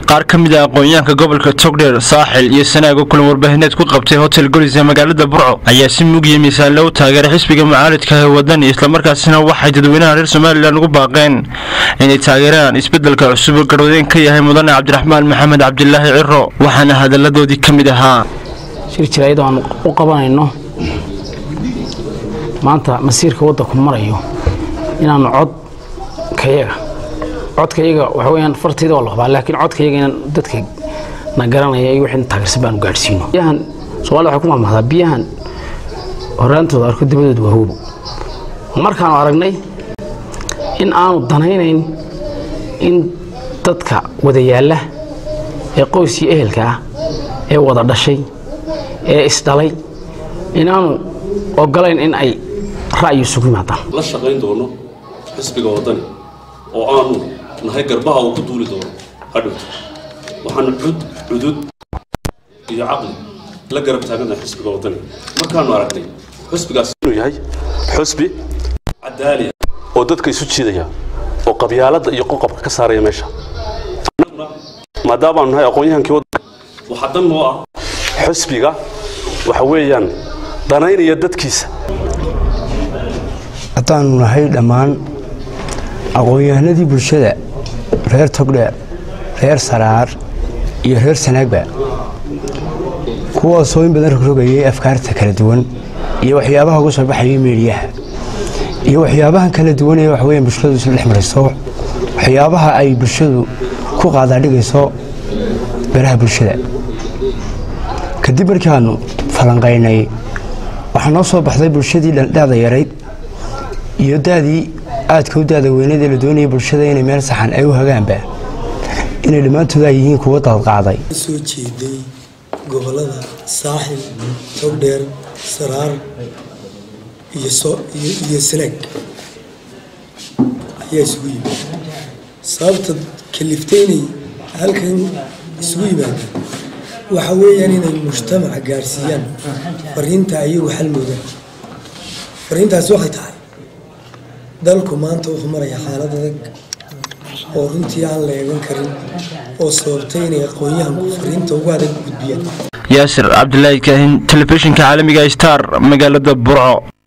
qaar ka mid ah aqoon-yahanka gobolka togdheer saaxil iyo sanaago kulan warbaahineed ku qabtay hotel golis ee magaalada burco ayaa si mugiya miisaanle u taageeray xisbiga mucaaridka ee wadani islamarkaasina waxay dadweynaha reer somalilan ugu baaqeen inay taageeraan isbedelka cusub oo garwadeen ka yahay mudane cabdiraxmaan maxamed cabdilaahi ciro waxaana hadalladoodii ka mid ahaa shir jiraayad aan u qabanayno maanta masiirka waddanku marayo inaanu cod kayaga codkayaga waxa weyaan fartayda waa la qabaa laakiin codkayaga inaan dadka na garanaya iyo wixii taageersan baanu gaadhsiino biyahan soomaalida waxay ku mahmahdaa biyahan horaantooda arko dabadooda waa hoobo markaanu aragnay in aanu danaynayn in dadka wada yaalla ee qoyskii ehelka ah ee wada dhashay ee isdhalay inaanu ogolayn in ay ra'yi isugu yimaadaan la shaqayn doono xisbiga waddani oo aanu nahay garbaha uu ku duuli doono hadhowto waxaanu cud cudud iyo caqli la garab taaganahay xisbiga waddani markaanu aragnay xisbigaas inuu yahay xusbi cadaaliya oo dadka isu jiidaya oo qabyaaladda iyo qoqobka ka saaraya meesha annaguna maadaamaanu nahay aqoon-yahankii waddanka waxaa dan noo ah xusbiga waxa weeyaan danaynaya dadkiisa haddaanu nahay dhammaan aqoon-yahanadii bulshada reer togdheer reer saraar iyo reer sanaagba kuwaasoo in badan rogrogayay afkaarta kala duwan iyo waxyaabaha uga soo baxayay meediyaha iyo waxyaabahan kala duwan ee waxweya bulshadu isla dhex marayso waxyaabaha ay bulshadu ku qaadaadhigayso baraha bulshada kadib markaanu falanqaynay waxaa noo soo baxday bulshadii dhandhaada yarayd iyo daadii aadka u daada weyneed ee la doonaya bulshada inay meel saxan ay u hagaanba inay dhammaantood ay yihiin kuwo daadqaaday soo jeeday gobolada saaxil togdheer saraar iyo sanaag ayaa isugu yimid sababta kalifteynay halkan isugu yimaadaan waxa weeyaan inay mujtamaca gaarsiiyaan fariinta ayagu xalmoodaan fariintaasi waxay tahay dalku maanta wuxuu marayaa xaalad adag oo runtii aan la eegan karin oo sababtay inay aqoon-yahanku fariinta ugu adag gudbiyaan yaasir cabdilaahi kaahin telefishinka caalamiga star magaalada burco